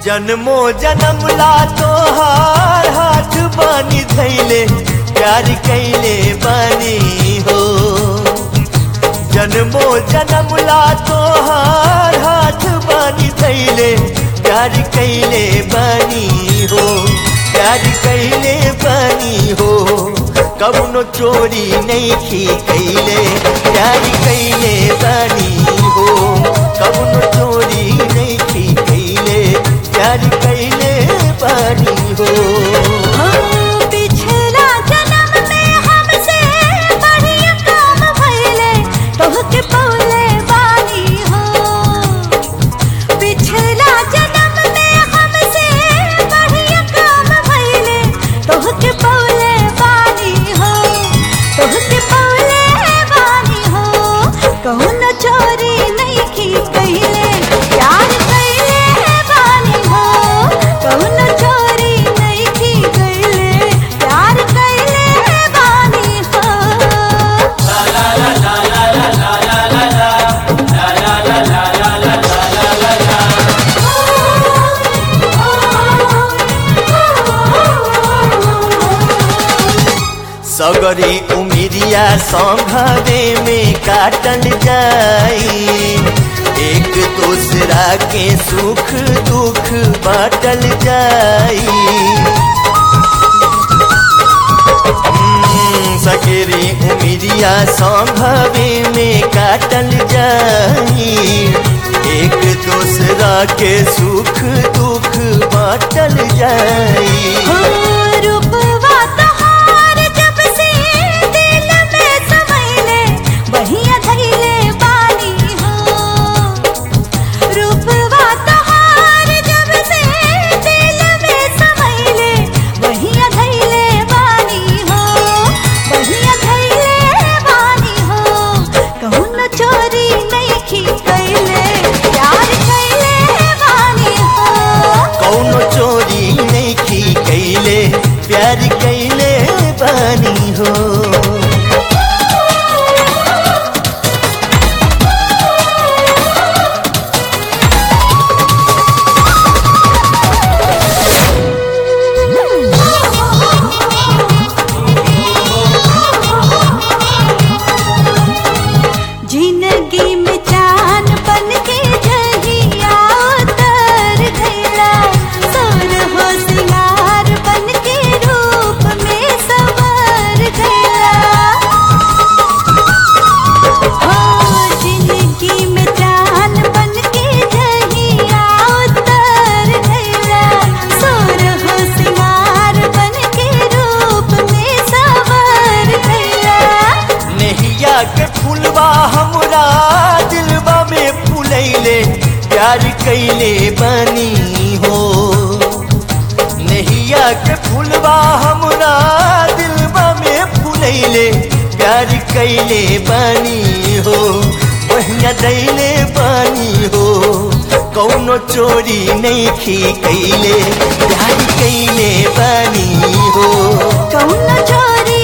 जन्मो जन्म ला तोहार हाथ बानी धैले प्यार कैले बानी हो जन्मो जन्म ला तोहार हाथ बानी धैले प्यार कैले बानी हो प्यार कैले बानी हो कबनो चोरी नहीं की कैले प्यार कैले बानी हो कबनो चोरी नहीं की कैले प्यार कैले बानी हो हो पिछला जन्म में हमसे बढ़िया काम भइले तोहके पौले बानी हो पिछला जन्म में हमसे बढ़िया काम भइले तोहके पौले बानी हो तोहके पौले बानी हो कौन चोरी नहीं की कहिले प्यार कहिले बानी हो कौन चोरी नहीं की कहिले प्यार कहिले बानी हो सगरी उमिरिया संघरे में काटल जाई एक दूसरा के सुख दुख बाटल जाई हम्म, सगरी उमिरिया संघरे में काटल जाई एक दूसरा के सुख दुख बाटल जाई हो रूपवा तोहार जब से दिल में समैले बहिया धैले बानी हो रूपवा तोहार जब से दिल में समैले बहिया धैले बानी हो बहिया धैले बानी हो कौन चोरी नहीं की कैले प्यार कैले बानी हो कौनो चोरी नहीं की कैले प्यार कैले बानी हो जिंदगी में चान बन के जहिया उतर गया सुर हो सिंगार बन के रूप में संवर गया हो जिंदगी में चान बन के जहिया उतर गया सुर हो सिंगार बन के रूप में संवर गया नहिया के फुलवा हमरा दिलवा में फुलैले प्यार कैले बानी हो नहिया के फुलवा हमरा दिलवा में फुलैले प्यार कैले बानी हो बहिया दैले बानी हो कौनो चोरी नहीं की कैले प्यार कैले बानी हो कौन चोरी